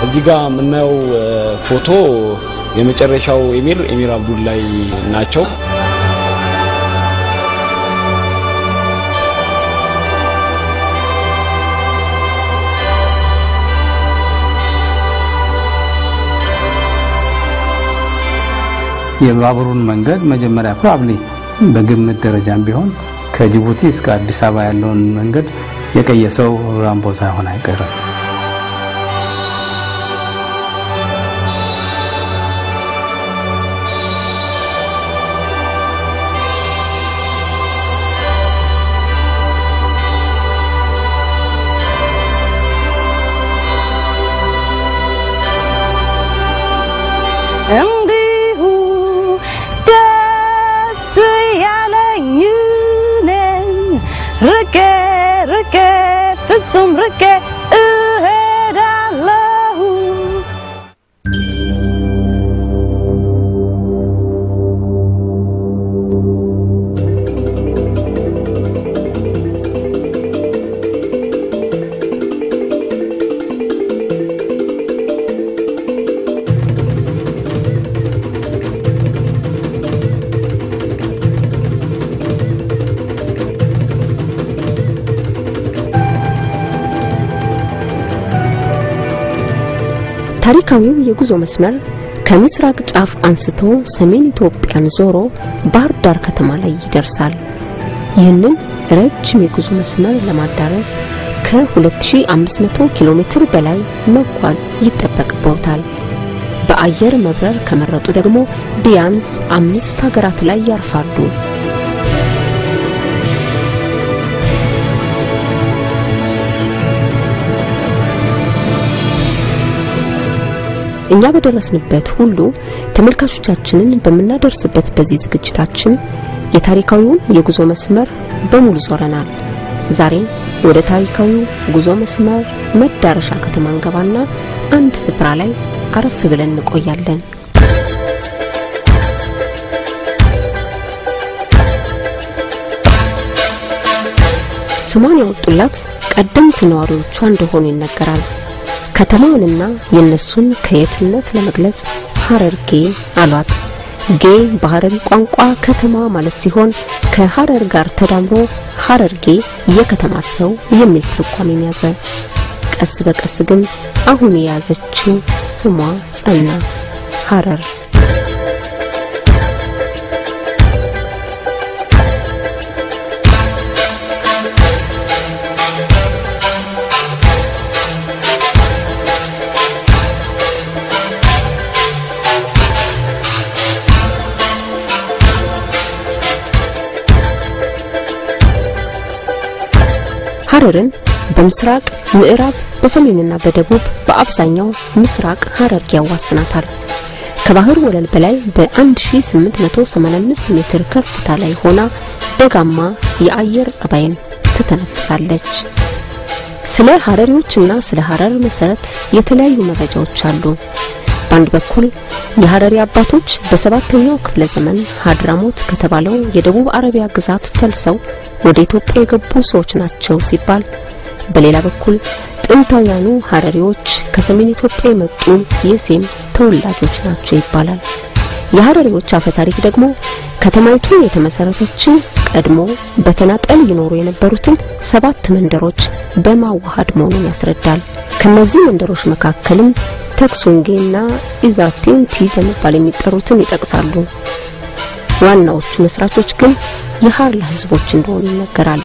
እዚህ ጋር የምናየው ፎቶ የመጨረሻው ኤሚር ኤሚር አብዱላይ ናቸው። የባቡሩን መንገድ መጀመሪያ ፕሮባብሊ በግምት ደረጃም ቢሆን ከጅቡቲ እስከ አዲስ አበባ ያለውን መንገድ የቀየሰው ራምቦ ሳይሆን አይቀርም። እንዲሁ ደስ ያለኝ ነኝ ርቄ ርቄ ፍጹም ርቄ እሄዳለሁ ታሪካዊው የጉዞ መስመር ከምስራቅ ጫፍ አንስቶ ሰሜን ኢትዮጵያን ዞሮ ባህር ዳር ከተማ ላይ ይደርሳል። ይህንን ረጅም የጉዞ መስመር ለማዳረስ ከ2500 ኪሎ ሜትር በላይ መጓዝ ይጠበቅበታል። በአየር መብረር ከመረጡ ደግሞ ቢያንስ አምስት ሀገራት ላይ ያርፋሉ። እኛ በደረስንበት ሁሉ ተመልካቾቻችንን በምናደርስበት በዚህ ዝግጅታችን የታሪካዊውን የጉዞ መስመር በሙሉ ዞረናል። ዛሬ ወደ ታሪካዊው ጉዞ መስመር መዳረሻ ከተማ እንገባና አንድ ስፍራ ላይ አረፍ ብለን እንቆያለን። ስሟን ያወጡላት ቀደምት ነዋሪዎቿ እንደሆኑ ይነገራል። ከተማውንና የነሱን ከየትነት ለመግለጽ ሀረርጌ አሏት። ጌ በሀረሪ ቋንቋ ከተማ ማለት ሲሆን ከሀረር ጋር ተዳምሮ ሀረርጌ የከተማ ሰው የሚል ትርጓሜን ያዘ። ቀስ በቀስ ግን አሁን የያዘችው ስሟ ጸና፣ ሀረር። ሀረርን በምስራቅ ምዕራብ፣ በሰሜንና በደቡብ በአብዛኛው ምስራቅ ሀረርጌ ያዋስናታል። ከባህር ወለል በላይ በ1885 ሜትር ከፍታ ላይ ሆና ደጋማ የአየር ጸባይን ትተነፍሳለች። ስለ ሀረሪዎችና ስለ ሀረር መሰረት የተለያዩ መረጃዎች አሉ። በአንድ በኩል የሀረሪ አባቶች በሰባተኛው ክፍለ ዘመን ሀድራሞት ከተባለው የደቡብ አረቢያ ግዛት ፈልሰው ወደ ኢትዮጵያ የገቡ ሰዎች ናቸው ሲባል፣ በሌላ በኩል ጥንታውያኑ ሀረሪዎች ከሰሜን ኢትዮጵያ የመጡ የሴም ተወላጆች ናቸው ይባላል። የሀረሪዎች አፈ ታሪክ ደግሞ ከተማይቱ የተመሰረተችው ቀድሞ በተናጠል ይኖሩ የነበሩትን ሰባት መንደሮች በማዋሃድ መሆኑን ያስረዳል። ከነዚህ መንደሮች መካከልም ተክሶንጌና ኢዛቴንቲ በመባል የሚጠሩትን ይጠቅሳሉ። ዋናዎቹ መስራቾች ግን የሀርላ ህዝቦች እንደሆኑ ይነገራል።